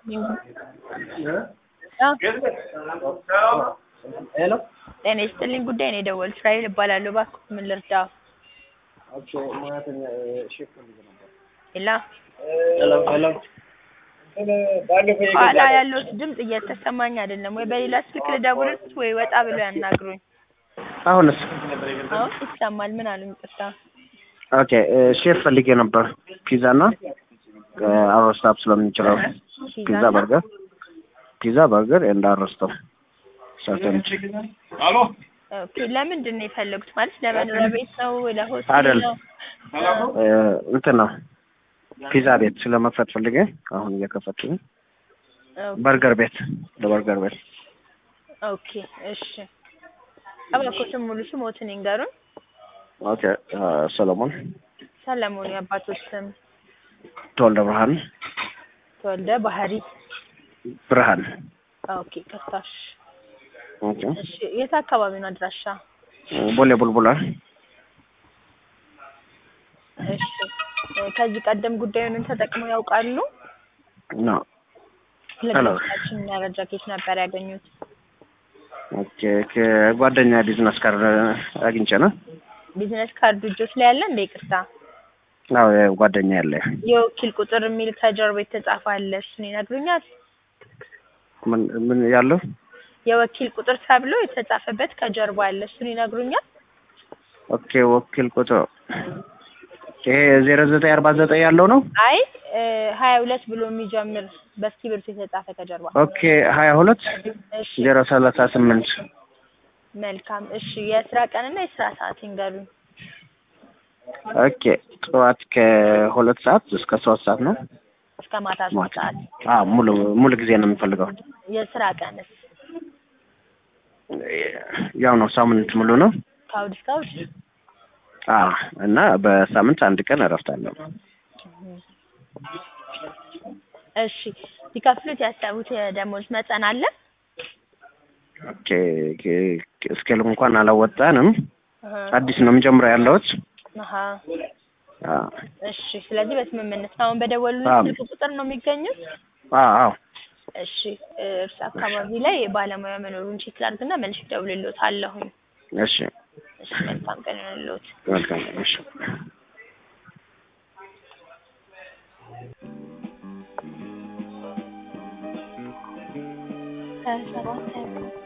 ሄሎ ጤና ይስጥልኝ ጉዳይ ነው የደወሉት። እስራኤል እባላለሁ። እባክዎ ምን ልርዳው? ኦኬ ሙያተኛ ሼፍ ፈልጌ ነበር። ሄላ ሄሎ ሄሎ ባለፈው ኋላ ያለው ድምፅ እየተሰማኝ አይደለም። ወይ በሌላ ስልክ ልደውልልዎት ወይ ወጣ ብለው ያናግሩኝ። አሁንስ? አሁን ይሰማል። ምን አሉኝ? ይቅርታ። ኦኬ ሼፍ ፈልጌ ነበር። ፒዛ እና አሮስታፕ ስለምንችለው ፒዛ በርገር ፒዛ በርገር ኤንድ አሮስታፕ ሰርተን ኦኬ ለምንድን ነው የፈለጉት? ማለት ለመኖሪያ ቤት ነው? ለሆቴል አይደል። ነው? እንትን ነው ፒዛ ቤት ስለመክፈት ፈልጌ አሁን እየከፈትኩኝ ኦኬ፣ በርገር ቤት ለበርገር ቤት ኦኬ እሺ። እባክዎትን ሙሉ ስሞትን ይንገሩን። ኦኬ ሰለሞን ሰለሞን የአባቶች ስም ተወልደ ብርሃን ተወልደ ባህሪ። ብርሃን ኦኬ ከሳሽ። ኦኬ እሺ የት አካባቢ ነው አድራሻ? ቦሌ ቡልቡላ እሺ ከዚህ ቀደም ጉዳዩን ተጠቅመው ያውቃሉ? ነው ለግንኙነታችን መረጃ ከየት ነበር ያገኙት? ኦኬ ከጓደኛ ቢዝነስ ካርድ አግኝቼ ነው። ቢዝነስ ካርዱ እጆች ላይ ያለ እንደ ይቅርታ አዎ ጓደኛ ያለ የወኪል ቁጥር የሚል ከጀርባ የተጻፈ አለ። እሱን ይነግሩኛል? ምን ምን ያለው የወኪል ቁጥር ተብሎ የተጻፈበት ከጀርባ አለ። እሱን ይነግሩኛል? ኦኬ ወኪል ቁጥር ይሄ ዜሮ ዘጠኝ አርባ ዘጠኝ ያለው ነው። አይ ሀያ ሁለት ብሎ የሚጀምር በእስክሪብቶ የተጻፈ ከጀርባ። ኦኬ ሀያ ሁለት እሺ ዜሮ ሰላሳ ስምንት መልካም። እሺ የስራ ቀንና የስራ ሰዓት ይንገሩኝ። ኦኬ ጠዋት ከሁለት ሰዓት እስከ ሶስት ሰዓት ነው። እስከ ማታ ሶስት ሰዓት። አዎ ሙሉ ሙሉ ጊዜ ነው የምፈልገው። የስራ ቀንስ ያው ነው ሳምንት ሙሉ ነው። ከእሑድ እስከ እሑድ? አዎ እና በሳምንት አንድ ቀን እረፍት አለው። እሺ ሊከፍሉት ያሰቡት የደሞዝ መጠን አለ? ኦኬ ኦኬ፣ እስኬል እንኳን አላወጣንም። አሀ፣ አዲስ ነው የምጀምረው ያለሁት። አሀ። አዎ እሺ ስለዚህ በስምምነት ነው አሁን በደወሉ አዎ። ስልክ ቁጥር ነው የሚገኙት? አዎ አዎ እሺ እርስ አካባቢ ላይ ባለሙያ መኖሩን ቼክ ላድርግና መልሼ እደውልልዎታለሁኝ። እሺ እሺ መልካም ቀን ይሁንልዎት። መልካም እሺ ሀያ ሰባት ሀያ